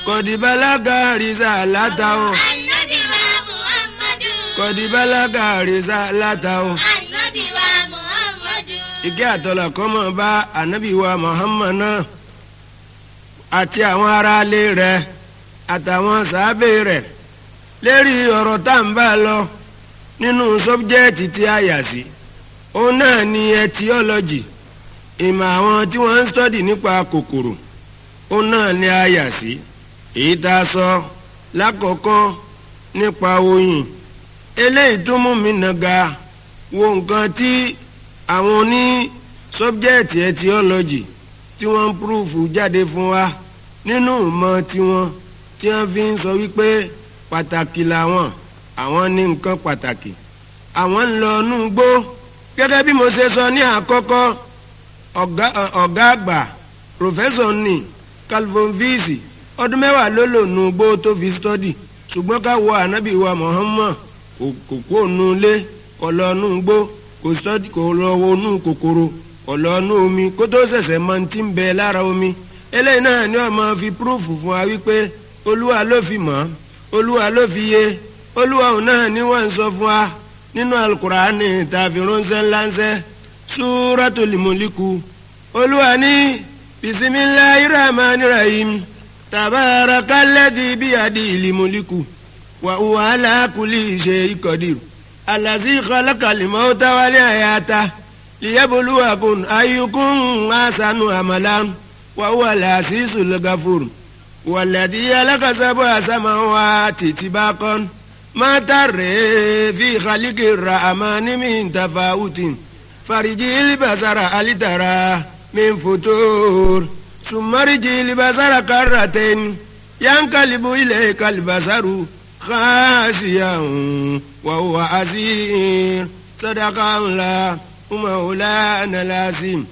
kọ̀dìbálágà rìsà látà o Ànábì wa Muhammadu. kọ̀dìbálágà rìsà látà o. Ànábì wa Muhammadu. ìkẹ́ àtọ́lá kọ́mọ bá ànábì wa Muhammad náà àti àwọn aráalé rẹ̀ àtàwọn sàábé rẹ̀ lérí ọ̀rọ̀ tá à ń bá lọ nínú sọ́bjẹ́ẹ̀tì tí a yà sí òun náà ni etiology ìmọ̀ àwọn tí wọ́n ń stọ́dì nípa kòkòrò òun náà ni a yà sí èyí tá a sọ lákọ̀ọ́kọ́ nípa oyin eléyìí tó mú mi nàga wo nǹkan tí àwọn oní sọ́bjẹ́ẹ̀tì etiology tí wọ́n ń púrúfù jáde fún wa nínú ìmọ̀ tiwọn tí wọ́n fi ń sọ wípé pàtàkì làwọn àwọn ní nǹkan pàtàkì àwọn ń lọ inú gbó gẹ́gẹ́ bí mo ṣe sọ ní àkọ́kọ́ ọ̀gá ọ̀gá àgbà pòfẹ́sọ̀ ní calvin visi ọdún mẹ́wàá ló lò nù gbó tó fi stọ́dì ṣùgbọ́n ká wo ànábì wa Muhammad kò kò kó nu ilé kò lọ nù gbó kò stọ́dì kò lọ wo nù kòkòrò kò lọ nù omi kó tó ṣẹ̀ṣẹ̀ mọ ti ń bẹ lára omi eléyìí náà ni wọ́n máa fi púrúfù fún wa wípé olúwa ló fi mọ̀ olúwa ló fi yé olúwa òun náà ni wọ́n ń sọ fún wa nínú alukur'ani tàbí ránṣẹ́ ńláńṣẹ́ súratul muliku olúwa ní bisimilahi rahmani rahim tabarakalladhi biyadil muliku wa huwa ala kulli shay'in qadir allazi khalaqal mauta wal hayata liyabluwakum ayyukum ahsanu amalan wa huwa al-azizul ghafur والذي خلق سبع سماوات طباقا ما ترى في خلق الرحمن من تفاوت فرجي البصر هل ترى من فتور ثم رجي البصر كرتين ينقلب إليك البصر خاسيا وهو عسير صدق الله مولانا العظيم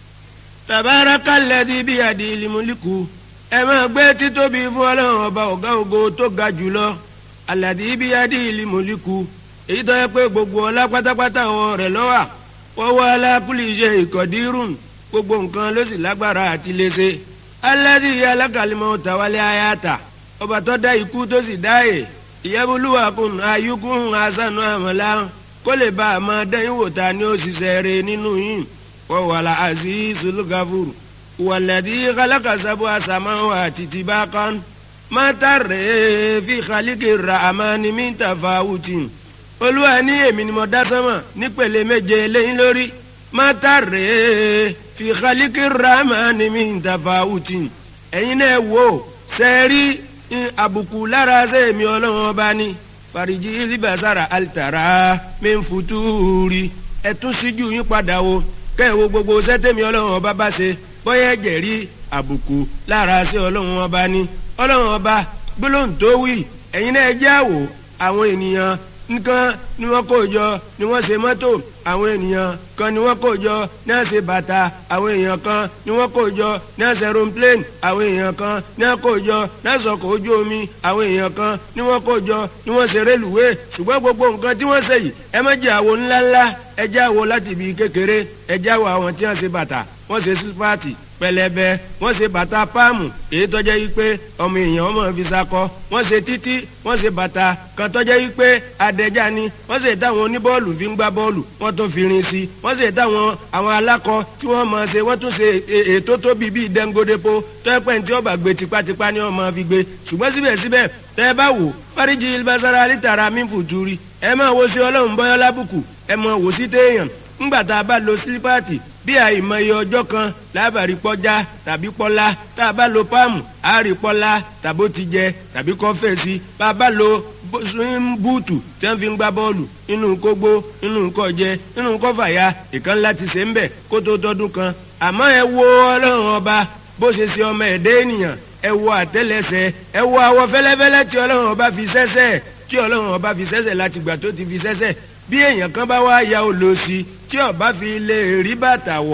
تبارك الذي بيده الملك ẹ máa gbé títóbi fún ọlọ́run ọba ọ̀gá ògo tó ga jùlọ aládì ibi adé ìlú mọ̀líkù èyí tó yẹ pé gbogbo ọlá pátápátá wọn rẹ̀ lọ́wà wọ́n wá alákùlì iṣẹ́ ìkọ̀dírùn gbogbo nǹkan ló sì lágbára àti léṣe aládì alákàlímọ̀ tàwálé ayáta ọba tó dá ikú tó sì dáyè ìyẹ́bùlúwàkùn ayíkún asánú àmàlà kó lè bá a máa dẹ́yìn wò ta ni ó ṣiṣẹ́ rẹ̀ nínú yìí wọ́n wà lá àzízul gafur والذي خلق سبع سماوات طباقا ما ترى في خلق الرحمن من تفاوت olúwa ní èmi ni mo dá sánmà nípele méje lẹ́yìn lórí má tàrẹ́ fi khaliki rahmani min tafawuti ẹ̀yin náà wò sẹ́ẹ̀rí àbùkù lára sẹ́ẹ̀mí ọlọ́run ọba ní fàríjì libasara alitara min futuri ẹ̀tún síjú yín padà wo kẹ́ẹ̀wò gbogbo sẹ́tẹ̀mí ọlọ́run ọba bá ṣe bóyá ẹ̀jẹ̀ rí àbùkù lára sí ọlọ́run ọba ní ọlọ́run ọba gbólóhùn tó wí ẹ̀yin náà jẹ́ àwò àwọn ènìyàn nǹkan ni wọ́n kó jọ ni wọ́n ṣe mọ́tò àwọn ènìyàn kan ni wọ́n kó jọ ní àṣẹ bàtà àwọn èèyàn kan ni wọ́n kó jọ ní àṣẹ aeroplane àwọn èèyàn kan ni wọ́n kó jọ ní àṣọkọ̀ ojú omi àwọn èèyàn kan ni wọ́n kó jọ ni wọ́n ṣe rélùwé ṣùgbọ́n gbogbo nǹkan tí wọ́n ṣe yìí ẹ má jẹ́ àwo ńláńlá ẹ jẹ́ àwo láti ibi kékeré ẹ jẹ́ àwo àwọn tí wọ́n ṣe bàtà wọ́n ṣe sípàtì pẹlẹbẹ wọ́n ṣe bàtà páàmù èyí tọ́jẹ́ yìí pé ọmọ èèyàn ọmọ fi sakọ wọ́n ṣe títí wọ́n ṣe bàtà kan tọ́jẹ́ yìí pé adẹ́já ni wọ́n ṣe táwọn oníbọ́ọ̀lù fi ń gbá bọ́ọ̀lù wọ́n tún fi rin sí wọ́n ṣe táwọn àwọn alákọ tí wọ́n máa ṣe wọ́n tún ṣe ètò tóbi bíi dẹ́ngodépo tọ́pẹ́ tí ọba gbé tipátipá ni wọ́n máa fi gbé ṣùgbọ́n síbẹ̀síbẹ̀ tẹ́ ẹ bá wò fáríjì ilbasara alítara mífùtúrí ẹ máa wo sí ọlọ́run bọ́yọ́ lábùkù ẹ máa wò sí téèyàn ńgbà tá a bá lo sílípáàtì bí àìmọye ọjọ́ kan lábàárí pọ́já tàbí pọ́lá tá a bá lo páàmù àárí pọ́lá tàbó ti jẹ tàbí kọ́fẹ́ sí bá a bá lo búùtù tí wọ́n fi ń gbá bọ́ọ̀lù inú kógbó inú kọjẹ inú kọfàyà ìkan láti ṣe ń bẹ̀ kó tó tọdún kan àmọ́ ẹ wo ọlọ́run ọba bó ṣe ṣe ọmọ ẹ̀dẹ́ ènìyàn ẹ wo àtẹ́lẹsẹ̀ ẹ wo awọ fẹ́lẹ́fẹ́lẹ́ tí ọlọ́run ọba fi ṣẹ́ṣẹ́ tí ọlọ́run ọba fi ṣẹ́ṣẹ́ láti gbà tó ti fi ṣẹ́ṣẹ́ bí èèyàn kan bá wá ya olóòsì tí ọba fi lè rí bàtà wọ̀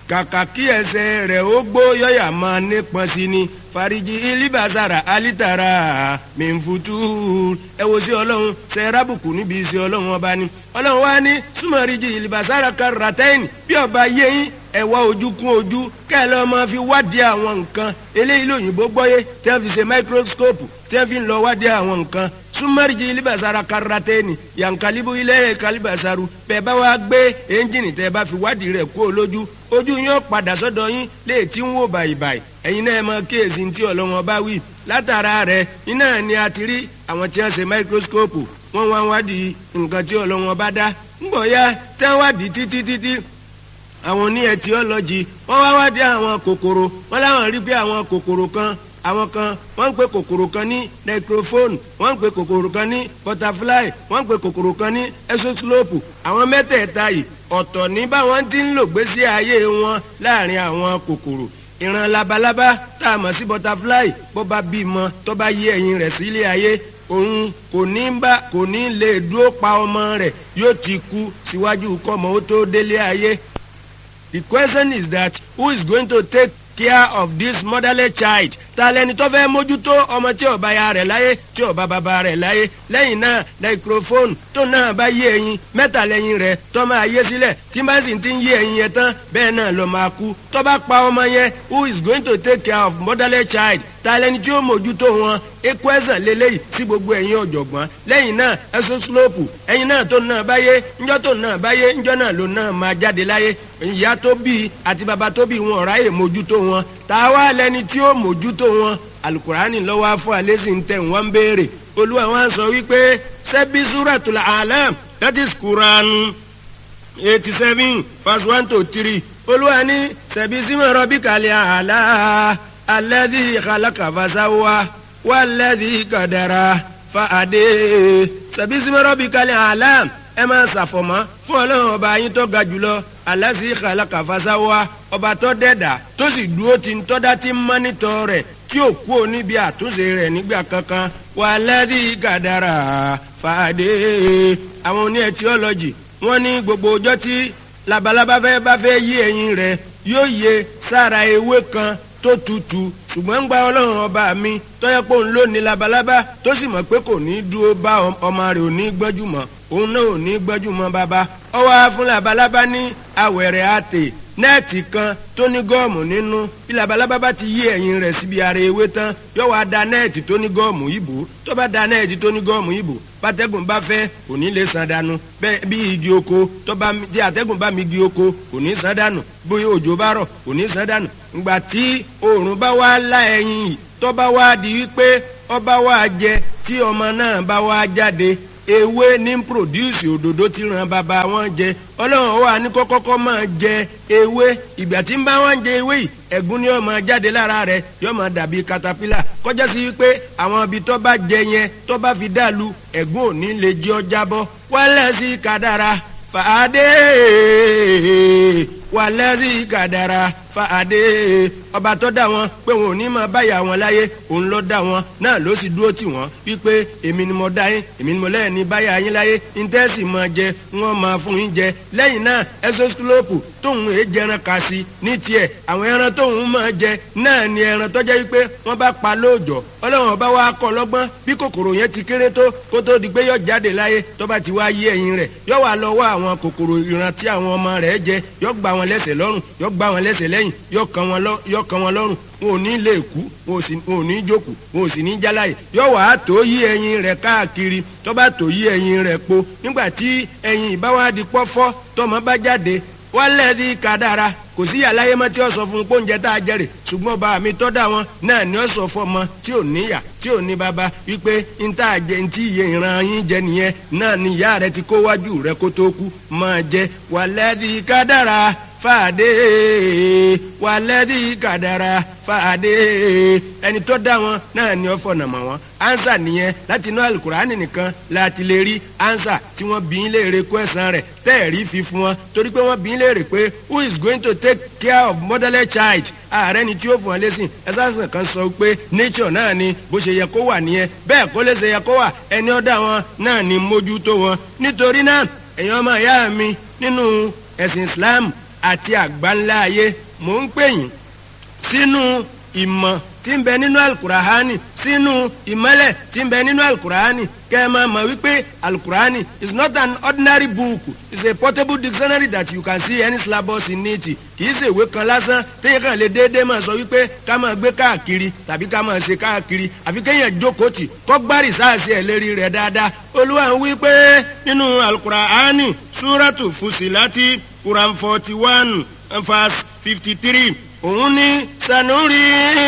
kàkà kí ẹsẹ̀ rẹ̀ ó gbó yọ̀yà máa nípọn sí ni fariji ilibasara alitara mẹ́nfutu ẹ wo sí ọlọ́run ṣe rábùkù níbi sí ọlọ́run ọba ni ọlọ́run wá ní súnmọ́rìjì ilibasara karatẹ́yìn bí ọba yẹ́yìn ẹ wá ojú kún ojú kẹ́lẹ́ ọmọ fi wádìí àwọn nǹkan eléyìí lóyìnbó gbọ́yé tí wọ́n fi ṣe microscope tí wọ́n fi ń lọ wádìí àwọn nǹkan súnmọ́rìjì ilibasara karatẹ́ni yankalibu ilé kalibasaru bẹ́ẹ̀ bá wá gbé ẹ́ńjìnì tẹ́ bá fi wádìí rẹ̀ kú olójú ojú yín ó padà sọ́dọ̀ yín lè tí ń wò bàìbàì ẹ̀yin náà mọ kíyèsí tí ọlọ́wọ́n bá wí látara rẹ̀ iná ni a ti rí àwọn tí wọ́n ṣe microscope wọ́n wá wádìí nǹkan tí ọlọ́wọ́n bá dá ńgbọ̀ ya tí wọ́n wádìí títí títí àwọn oní etiology wọ́n wá wádìí àwọn kòkòrò wọ́n láwọn rí pé àwọn kòkòrò kan àwọn kan wọ́n ń pe kòkòrò kan ní necrophone wọ́n ń pe kòkòrò kan ní butterfly wọ́n ń pe kòkòrò kan ní exoslope àwọn mẹ́tẹ̀ẹ̀ta yìí ọ̀tọ̀ ní báwọn ti ń lò gbésí ayé wọn láàrin àwọn kòkòrò ìran labalábá tá a mọ̀ sí butterfly bó bá bímọ tó bá yé ẹyin rẹ̀ sílé ayé òun kò ní bá kò ní lè dúró pa ọmọ rẹ̀ yóò ti kú síwájú kọ́mọ ó tó délé ayé. The question is that who is going to take care of this motherless child ta lẹni tó fẹ́ mójútó ọmọ tí ó bá ya rẹ̀ láyé tí ó bá bàbá rẹ̀ láyé lẹ́yìn náà microphone tó náà bá yé ẹyin mẹ́ta lẹ́yìn rẹ̀ tó máa yé sílẹ̀ tí bá sì ti ń yé ẹyin yẹn tán bẹ́ẹ̀ náà ló máa kú tó bá pa ọmọ yẹn who is going to take care of motherless child ta lẹni tí ó mójútó wọn equation lélẹ́yìí sí gbogbo ẹ̀yin ọ̀jọ̀gbọ́n lẹ́yìn náà ẹ̀sùn slope ẹ̀yin náà tó náà báyé ńjọ́ tó náà báyé ńjọ́ náà ló náà máa jáde láyé ìyá tó bí àti bàbá tó bí wọn ọ̀ráyè mójútó wọn ta wá lẹni tí ó mójútó wọn alukurani lọ́wọ́ afọ alẹ́sì ń tẹ̀ wọ́n ń béèrè olúwa wọn sọ wípé sẹ́bí suratul alam that is Quran eighty seven verse one to three olúwa ní sẹ́bí símọ̀ rọ́bì kàlẹ́ àlá alladhi khalaqa fasawa walladhi qadara fa'ade sẹ́bí símọ̀ rọ́bì kàlẹ́ àlá ẹ máa ṣàfọ̀mọ́ fún ọlọ́run ọba yín tó ga jùlọ alasi khalaqa fasawa ọba tó dẹ́dà tó sì dúró ti ń tọ́dá tí ń mọ́nítọ́ rẹ̀ tí ò kú níbi àtúnṣe rẹ̀ nígbà kankan walladhi qadara fàdé àwọn oní etiọ́lọ́jì wọ́n ní gbogbo ọjọ́ tí labalábá fẹ́ bá fẹ́ yí ẹyin rẹ̀ yóò yẹ sára ewé kan tó tutù ṣùgbọ́n ń gba ọlọ́run ọba mi tọ́yẹ́ pé òun ló ní labalábá tó sì mọ̀ pé kò ní dúró bá ọmọ rẹ̀ ò ní gbọ́jú mọ́ òun náà ò ní gbọ́jú mọ́ bàbá ọwọ́ fún labalábá ní awẹ̀rẹ̀ àtè nẹ́ẹ̀tì kan tó ní gọ́ọ̀mù nínú bí labalábá bá ti yí ẹ̀yìn rẹ̀ síbi ara ewé tán yóò wá da nẹ́ẹ̀tì tó ní gọ́ọ̀mù yìí bò tó bá da nẹ́ẹ̀tì tó ní gọ́ọ̀mù yìí bò bátẹ́gùn bá fẹ́ kò ní lè san dànù bẹ́ẹ̀ bí igi oko tó bá tí àtẹ́gùn bá mi igi oko kò ní san dànù bí òjò bá rọ̀ kò ní san dànù ìgbà tí oòrùn bá wá lá ẹyin yìí tó bá wá di wípé ọba wá jẹ tí ọmọ náà bá wá jáde ewé ní produce òdòdó tí ràn bàbá wọn jẹ ọlọ́run wà ní kọ́kọ́kọ́ máa jẹ ewé ìgbà tí ń bá wọn jẹ ewé yìí ẹ̀gún ni ó máa jáde lára rẹ̀ yóò máa dàbí katapila kọjá sí wípé àwọn ibi tó bá jẹ yẹn tó bá fi dàlú ẹ̀gún ò ní lè jẹ́ ọ jábọ́ wálẹ̀ sí kádàrá fàádé wàlẹ́ sí kádàrá fàádé ọba tó dá wọn pé wọn ò ní máa báyà wọn láyé òun ló dá wọn náà ló sì dúró tì wọn wípé èmi ni mo dá yín èmi ni mo lẹ́yìn ní báyà yín láyé íńtẹ́sì máa jẹ wọn máa fún yín jẹ lẹ́yìn náà ẹsọ́sílópù tóun èé jẹran kà sí ní tiẹ̀ àwọn ẹran tóun máa jẹ náà ni ẹran tó jẹ́ wípé wọ́n bá pa lóòjọ́ ọlọ́run ọba wa kọ́ lọ́gbọ́n bí kòkòrò yẹn ti kéré tó kó tó di pé yọ jáde láyé tó bá ti wá yé ẹyin rẹ̀ yọ wà lọ wá àwọn kòkòrò ìran tí àwọn ọmọ rẹ̀ jẹ yọ gbá wọn lẹ́sẹ̀ lọ́rùn yọ gbá wọn lẹ́sẹ̀ lẹ́yìn yọ kàn wọn lọ́rùn wọn ò ní lè kú wọn ò ní jókòó wọn ò sì ní jáláyè yọ wàá tó yí ẹyin rẹ̀ káàkiri tó bá tó yí ẹyin rẹ̀ po nígbà tí ẹyin ìbáwádìí pọ́fọ́ tọmọ bá jáde wálẹ̀ di kádàrá kò sí àlàyé mọ́ tí ó sọ fún un pé oúnjẹ tá a jẹrè ṣùgbọ́n bá mi tọ́ da wọn náà ni ó sọ fún ọmọ tí ò níyà tí ò ní bàbá wípé n tá a jẹ ntí iye ìran yín jẹ nìyẹn náà ni ìyá rẹ ti kó wájú rẹ kó tó kú máa jẹ wálẹ̀ di kádàrá fàdé wàlẹ́dí kàdàrà fàdé ẹni tó dá wọn náà ni ó fọ̀nà mọ́ wọn ansa nìyẹn láti inú alukurani nìkan láti lè rí ansa tí wọ́n bí ń léèrè kó ẹ̀sán rẹ̀ tẹ́ẹ̀rí fi fún wọn torí pé wọ́n bí ń léèrè pé who is going to take care of motherless child ààrẹ ni tí ó fún wọn lẹ́sìn ẹ̀sán kan sọ pé nature náà ni bó ṣe yẹ kó wà nìyẹn bẹ́ẹ̀ kó lè ṣe yẹ kó wà ẹni ó dá wọn náà ni mójútó wọn nítorí náà ẹ̀yin ọmọ ìyá mi nínú ẹ̀sìn Islam àti àgbáńlá ayé mò ń pè yín sínú ìmọ̀ tí ń bẹ nínú alukurahani sínú ìmọ̀lẹ̀ tí ń bẹ nínú alukurahani kẹ́ ẹ máa mọ̀ wípé alukurahani is not an ordinary book it's a portable dictionary that you can see any syllabus in it kì í ṣe ìwé kan lásán téèyàn kàn lè déédéé máa sọ wípé ká máa gbé káàkiri tàbí ká máa ṣe káàkiri àfi kéèyàn jókòó tì kọ́ gbárì sáàsì ẹ̀ lérí rẹ̀ dáadáa olúwa ń wí pé nínú alukurahani súrátù fusilati quran forty one verse fifty three òun ní sanuri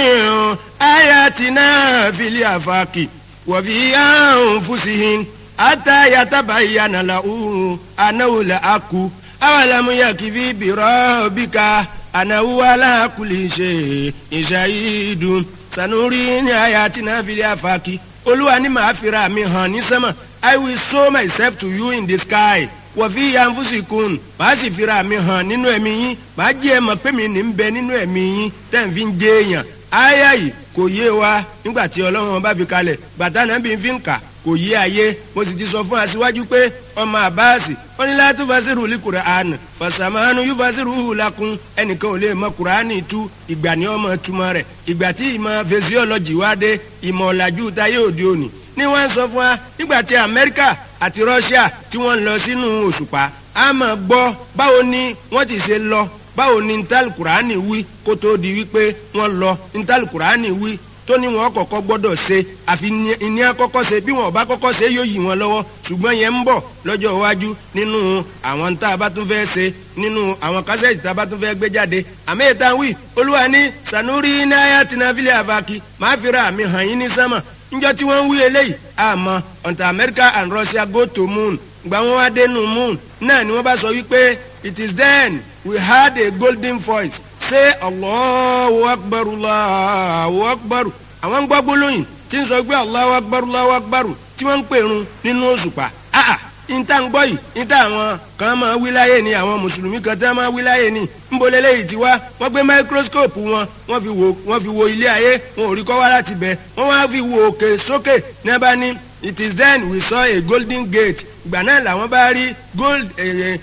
ayatina fili afaki wàfi ahun fusihin ata yatabayana lahu anahu la aku awalamu yakifi biro bika anahu ala kuli ṣe ìṣàyídùn sanuri ní ayatina fili afaki olúwa ní màá fira mi hàn ní sẹ́mà i will show myself to you in the sky wọ̀fí yanfusikun màá sì fira mi hàn nínú ẹ̀mí yín màá jẹ́ ẹ mọ̀ pé mi ní ń bẹ nínú ẹ̀mí yín tẹ̀ ń fi ń jẹ́ èèyàn áyà yìí kò yé wa nígbà tí ọlọ́run bá fi kalẹ̀ bàtà náà bí n fi ń kà kò yé ayé mo sì ti sọ fún aṣíwájú pé ọmọ àbáàsì ó ní láti fasiru li Qur'an fasamanu yóò fasiru lakun ẹnìkan ò lè mọ Qur'ani tú ìgbà ní ọmọ túmọ̀ rẹ̀ ìgbà tí ìmọ̀ fesiọ́lọ́jì wá dé ìmọ̀ ọ̀làjú táyé òde òní ni wọ́n ń sọ fún wa nígbà tí Amẹ́ríkà àti Russia tí wọ́n ń lọ sínú òṣùpá a máa gbọ́ báwo ni wọ́n ti ṣe lọ báwo ni ntàlù kùránì wí kó tó di wípé wọ́n lọ ntàlù kùránì wí tó ní wọn kọ́kọ́ gbọ́dọ̀ ṣe àfi ìní àkọ́kọ́ ṣe bí wọn ò bá kọ́kọ́ ṣe yóò yí wọn lọ́wọ́ ṣùgbọ́n yẹn ń bọ̀ lọ́jọ́ iwájú nínú àwọn tá a bá tún fẹ́ ṣe nínú àwọn kásẹ̀tì tá a bá tún fẹ́ gbé jáde àmì ìta wí olúwa ní sanuri náírà tìǹbìlì àbákí máa fi ra àmì hàn yín ní sánmà njọ tí wọ́n ń wí eléyìí àmọ́ until America and Russia go to moon gba wọn wá dénú moon náà ni wọ́n bá sọ wípé it is then we heard a golden voice say Allahu akbar Allahu akbar àwọn gbọ́ gbólóyìn tí ń sọ pé Allahu akbar Allahu akbar tí wọ́n ń pèrun nínú òṣùpá ah níta ń gbọ́ yìí níta àwọn kan máa wí láyé ni àwọn mùsùlùmí kan tí wọ́n máa wí láyé ni ńbọ̀lẹ́lẹ́ yìí ti wá wọ́n gbé máíkróskóòpù wọn wọ́n fi wo wọ́n fi wo ilé ayé wọn ò rí kọ́ wá láti bẹ̀ wọ́n wá fi wo òkè sókè ní abá ní it is then we saw a golden gate ìgbà náà làwọn bá rí gold eh,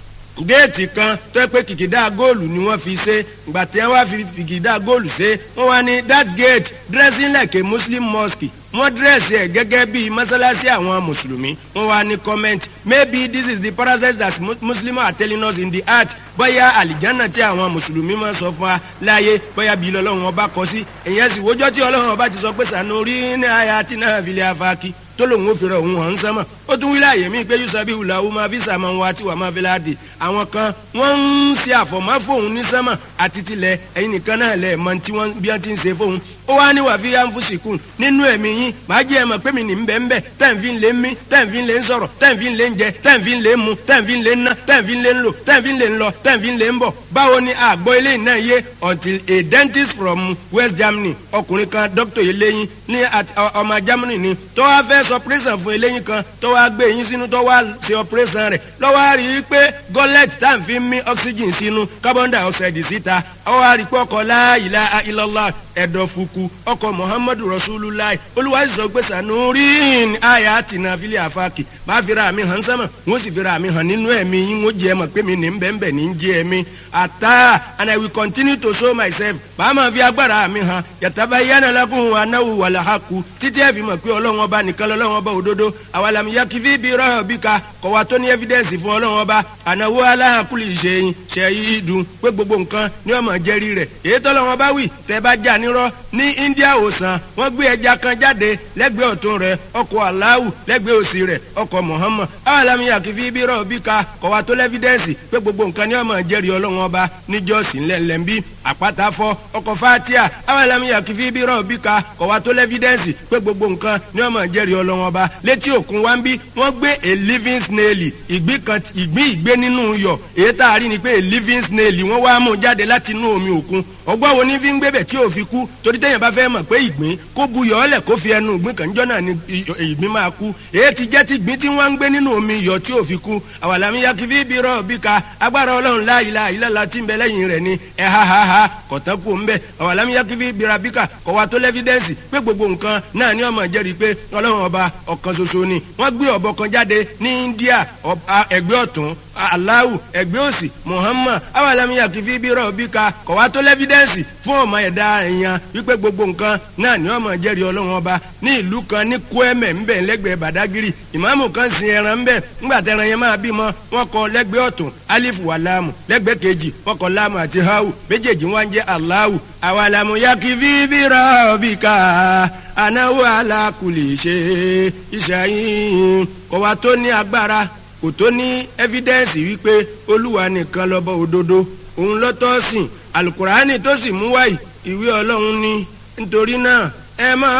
géètì kan tó yẹ pé kìkìdá góòlù ni wọ́n fi ṣe ìgbà tí wọ́n wá fi kìkìdá góòlù ṣe wọ́n wá ní that gate dressing like a muslim mosque wọ́n dírẹ́sì ẹ̀ gẹ́gẹ́ bíi mọ́sálásí àwọn mùsùlùmí wọ́n wá ní comment maybe this is the parasite that muslims are telling us in the heart bóyá àlìjánà tí àwọn mùsùlùmí máa sọ fún wa láàyè bóyá bíi lọ́lọ́run ọba kọ sí èyàn sì wójọ́ tí ọlọ́run ọba ti sọ pé sànú rí ní àyà tí náà fi lè afáàkì tó lòun ò fèrè òun hàn sánmà ó tún wílẹ̀ àyè mí pé yusabi wùlà ó máa fi sàmà wá tí wàá máa fi láàdì àwọn kan wọ́n ń ṣe àfọ̀mọ́ fóun ní sánmà àti tilẹ̀ ẹ̀yin nìkan náà lẹ̀ mọ tí wọ́n bí wọ́n ti ń ṣe fóun ó wá ní wàá fi yá ń fún sìkún nínú ẹ̀mí yín màá jẹ́ ẹ mọ̀ pé mi ní bẹ́ẹ̀ bẹ́ẹ̀ tẹ́ǹfì ń lé mí tẹ́ǹfì ń lé ń sọ̀rọ̀ tẹ́ǹfì ń lé ń jẹ tẹ́ǹfì ń lé ń mu tẹ́ǹfì ń lé ń ná tẹ́ǹfì ń lé ń lò tẹ́ǹfì ń lé ń lọ tẹ́ǹfì ń lé ń bọ̀ báwo ni àgbọ̀ ilé náà yé until a dentist from West Germany ọkùnrin kan doctor eléyín ní ọmọ Germany ni tó wá fẹ́ sọ operation fún eléyín kan tó wá gbé eyín sínú tó wá ṣe operation rẹ̀ lọ́wọ́ rí i pé gọ́lẹ́t tá à ń fi mí oxygen sínú carbon dioxide síta ọwọ́ rí i pé ọkọ̀ la ilaha illallah ẹ̀dọ̀ fukù ọkọ̀ muhammadu rasulullah olúwa sì sọ pé sanurin aya tina fili afaki bá fira mi hàn sánmà wọn sì fira mi hàn nínú ẹ̀mí yín wọn jẹ́ ẹ mọ̀ pé mi ní bẹ́ẹ̀nbẹ́ ní jẹ́ ẹ̀mí ata and i will continue to show myself bá máa fi agbára mi hàn yàtàbá yánà lakum anáwó wàlàhàkù títí ẹ fi mọ̀ pé ọlọ́run ọba nìkan lọ́lọ́run ọba òdodo àwàlàm yakifi bí rọ́ọ̀ bí ka kọ̀ wá tó ní evidence fún ọlọ́run ọba ànáwó aláhàkùlì ìṣẹ̀yìn ṣẹ̀yìn dùn pé gbogbo nǹkan ni ọmọ jẹ́rí rẹ̀ èyí tọ́lọ́run ọba wì tẹ́ bá jà nírọ́ ní India òsàn wọ́n gbé ẹja kan jáde lẹ́gbẹ̀ẹ́ ọ̀tún rẹ̀ ọkọ̀ aláwù lẹ́gbẹ̀ẹ́ òsì rẹ̀ ọkọ̀ Muhammad awàlámi yakifi bí rọ́ọ̀ bí ka kọ̀ wá tó lẹ́fídẹ́ǹsì pé gbogbo nǹkan ni ọmọ jẹ́rí ọlọ́run ọba níjọ́sí ńlẹ̀ńlẹ̀ńbí àpáta fọ́ ọkọ̀ fatia awàlámi yakifi bí rọ́ọ̀ bí ka kọ̀ wá tó lẹ́fídẹ́ǹsì pé gbogbo nǹkan ni ọmọ jẹ́rí ọlọ́run ọba létí òkun wá ń bí wọ́n gbé a living snail ìgbín kan ìgbín ìgbé nínú iyọ̀ èyí tá a rí ni pé a living snail wọ́n wá mú jáde láti inú omi òkun ọgbọ́n wo ní fi ń gbébẹ̀ tí ò fi kú torí téèyàn bá fẹ́ mọ̀ pé ìgbín kó buyọ̀ ọ́lẹ̀ kó fi ẹnu ìgbín kan jọ́ náà ni ìgbín máa kú èyí ti jẹ́ ti ìgbín tí wọ́n ń gbé nínú omi iyọ̀ tí ò fi kú àwàlámi yakifi bí rọ̀ bí ka agbára ọlọ́run la ilaha illallah tí ń bẹ lẹ́yìn rẹ̀ ni ẹ̀ ha ha ha kọ̀tán kú ń bẹ̀ àwàlámi yakifi bí rabika kọ̀ wa tó lẹ́fídẹ́ǹsì pé gbogbo nǹkan náà ni ọmọ jẹ́rìí pé ọlọ́run ọba ọ̀kan ṣoṣo ni wọ́n gbé ọ̀bọ kan jáde ní India ẹgbẹ́ ọ̀tún aláwù ẹgbẹ́ òsì muhammad awàlámiyà kìfí bí rọ̀bíkà kọ̀wá tó lẹ́fídẹ́ǹsì fún ọmọ ẹ̀dá èèyàn wípé gbogbo nǹkan náà ni ọmọ jẹ́rìí ọlọ́run ọba ní ìlú kan ní kwẹ́mẹ̀ ńbẹ̀ lẹ́gbẹ̀ẹ́ badagiri ìmáàmù kan sin ẹran ńbẹ̀ ńgbà tẹran yẹn máa bímọ wọn kọ lẹ́gbẹ̀ẹ́ ọ̀tún alifu wà láàmù lẹ́gbẹ̀ẹ́ kejì wọn kọ láàmù àti hawu méjèèjì wọn jẹ́ aláwù awàlámù yakifi bí rọ̀bíkà anáwó alákùlì ṣe ìṣàyìn kọ̀wá tó ní agbára kò tó ní ẹ́fídẹ́ǹsì wípé olúwa nìkan lọ́bọ̀ òdodo òun lọ́tọ́ sìn alukurani tó sì mú wáyì ìwé ọlọ́run ní nítorí náà ẹ máa